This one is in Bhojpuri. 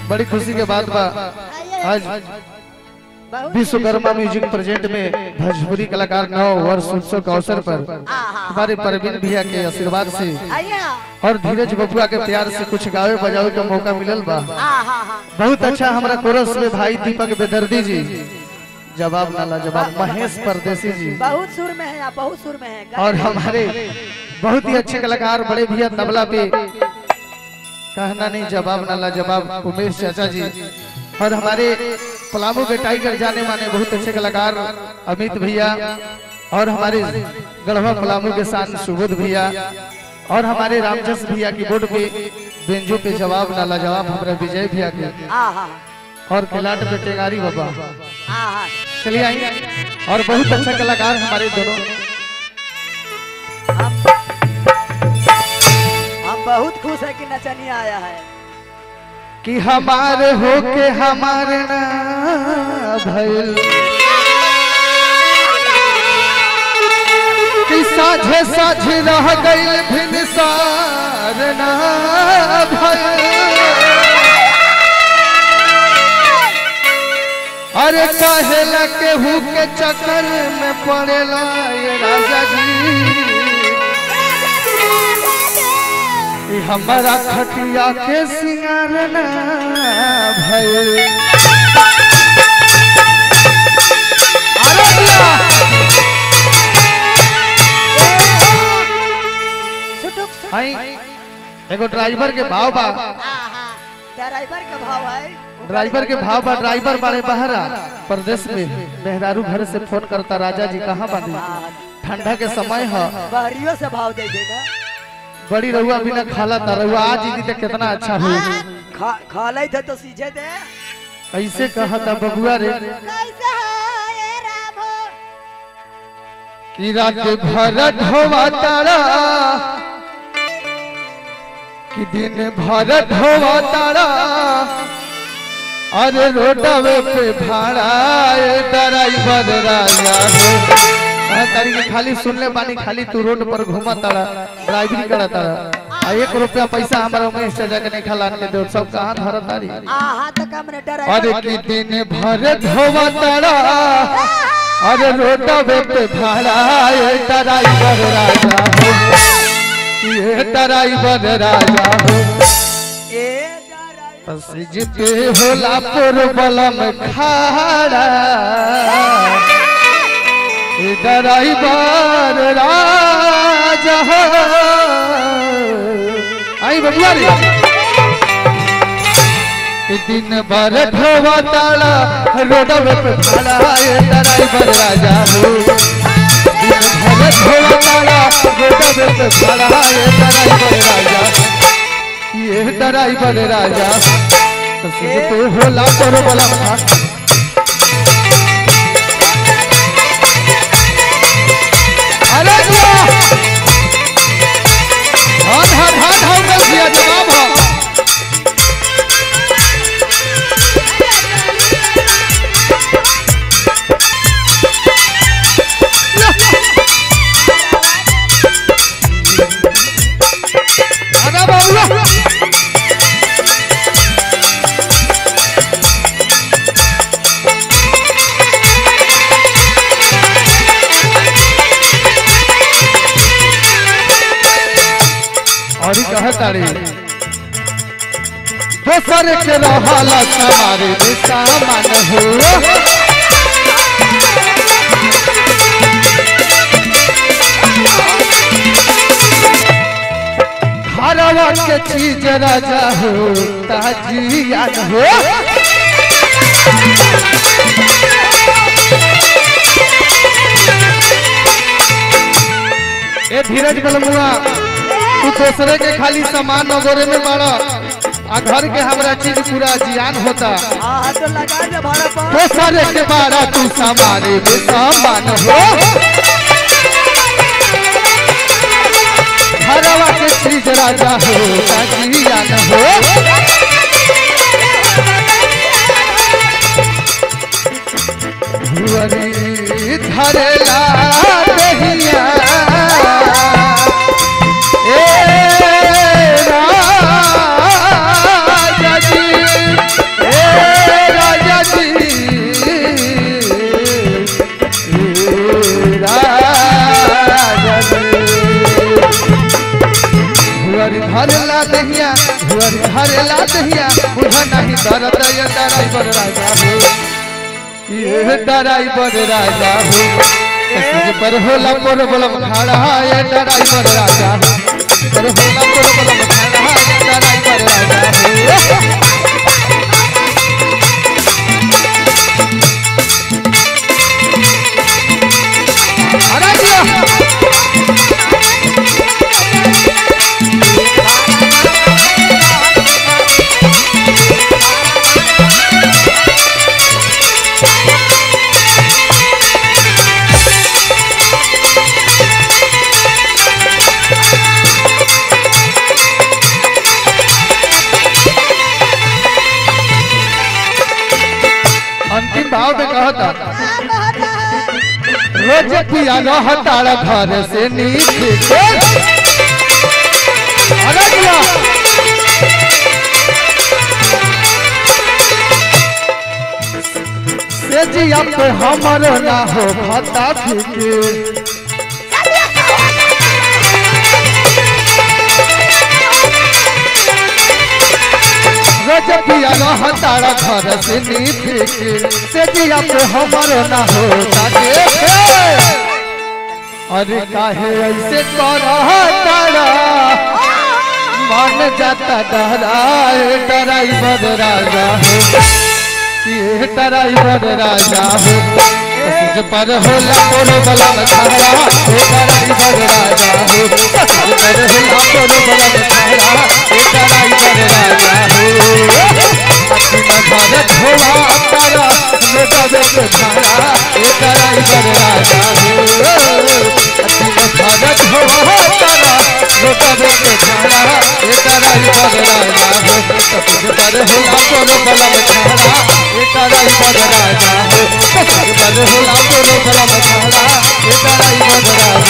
बड़ी खुशी के बात बा आज विश्वकर्मा म्यूजिक प्रेजेंट में भोजपुरी कलाकार नौ वर्ष उत्सव के अवसर पर हमारे परवीन भैया के आशीर्वाद से और धीरज बबुआ के प्यार से कुछ गावे बजावे का मौका मिलल बा बहुत अच्छा हमारा कोरस में भाई दीपक बेदर्दी जी जवाब नाला जवाब महेश परदेसी जी बहुत सुर में है आप बहुत सुर में है और हमारे बहुत ही अच्छे कलाकार बड़े भैया तबला पे कहना नहीं जवाब नाला जवाब उमेश चाचा जी और हमारे पलामू के टाइगर जाने माने बहुत अच्छे कलाकार अमित भैया और हमारे गढ़वा पलामू के साथ सुबोध भैया और हमारे रामजस भैया की बोर्ड पे बेंजो पे जवाब नाला जवाब हमारे विजय भैया के आहा और किलाट पे टेगारी बाबा आहा चलिए आइए और बहुत अच्छा कलाकार हमारे दोनों हम हम बहुत खुश है कि नचनिया आया है कि हमारे हो के हमारे ना भइल कि साझे साझे रह गइल भिनसार ना भइल अरे कहेला केहू के चक्कर में पड़ेला ये राजा जी ई हमारा खटिया के सिंगार ना भइल अरे दिया सुटुक सुटुक आई एगो ड्राइवर के भाव बा आहा ड्राइवर का भाव है ड्राइवर के भाव बा ड्राइवर बाड़े बहरा प्रदेश में मेहरारू घर से फोन करता राजा जी कहाँ बानी ठंडा के समय है बहरियों से भाव दे देगा बड़ी रहुआ बिना खाला था रहुआ आज ही तो कितना अच्छा हो खा खा ले थे तो सीझे दे ऐसे कहा था बबुआ रे कैसे है ये राम कि रात भर ढोवा तारा कि दिन भर ढोवा तारा अरे रोडवे पे भाड़ा ए ड्राइवर राजा हो हाँ, तारी के खाली सुन ले बानी खाली तू रोड पर घूमा तारा ड्राइवरी करा तारा आ एक रुपया पैसा हमारा उमेश चाचा के नहीं खिला के दो सब कहाँ धर तारी आहा तो कम ने अरे ड्राइवर कि दिन भर धोवा तारा अरे रोडवे पे भाड़ा ए ड्राइवर राजा हो ये ड्राइवर राजा हो ए ड्राइवर सिज पे होला पुर बलम खाड़ा ए ड्राइवर राजा हो आई बबुआ रे ए दिन भर ढोवा ताला रोडवे पे खड़ा ए ड्राइवर राजा हो दिन भर ढोवा ताला रोडवे पे खड़ा ए ड्राइवर राजा ये ड्राइवर राजा तो सिज पे होला पुर बलम खाड़ा अरे दिया हाथ हाथ हाथ हाथ में दिया जवाब हो अरे बाबू और कह तारी दोसर के रहला हमारे सामान हो घरवा के चीज राजा हो ताजियान हो ए धीरज बलमुआ तू दूसरे के खाली सामान नगोरे में मारा आ घर के हमरा चीज पूरा जियान होता आहा तो लगा दे भाड़ा पर दूसरे के बारा तू सामारे में सामान हो घरवा के चीज राजा हो जियान हो भुवरी धरेला दहिया ए राजा जी दहिया बुझा नहीं दर्द ये ड्राइवर राजा हो ये ड्राइवर राजा हो कसम पर होला पर बलम खड़ा ये ड्राइवर राजा हो पर होला पर बलम खड़ा ये ड्राइवर राजा हो अरे दिया अंतिम भाव में कहा था रोज पिया लो हटाड़ा घर से नीचे अरे दिया से जिया पे हमर ना हो भता फिके रोज पिया लो हटाड़ा घर से नीचे से जिया पे हमर ना हो ताके अरे काहे ऐसे करह तारा मन जाता डराए ड्राइवर राजा हो ये ड्राइवर राजा हो तुझ पर होला कोनो बलम खड़ा हे ड्राइवर राजा हो तुझ पर होला कोनो बलम खड़ा हे ड्राइवर राजा हो अति मगर धोवा तारा लोटवे के धारा हे ड्राइवर राजा हो अति मगर धोवा तारा लोटवे के धारा हे ड्राइवर राजा हो तुझ पर होला कोनो बलम खड़ा हे ड्राइवर राजा हो तुझ पर होला कोनो बलम खड़ा हे ड्राइवर राजा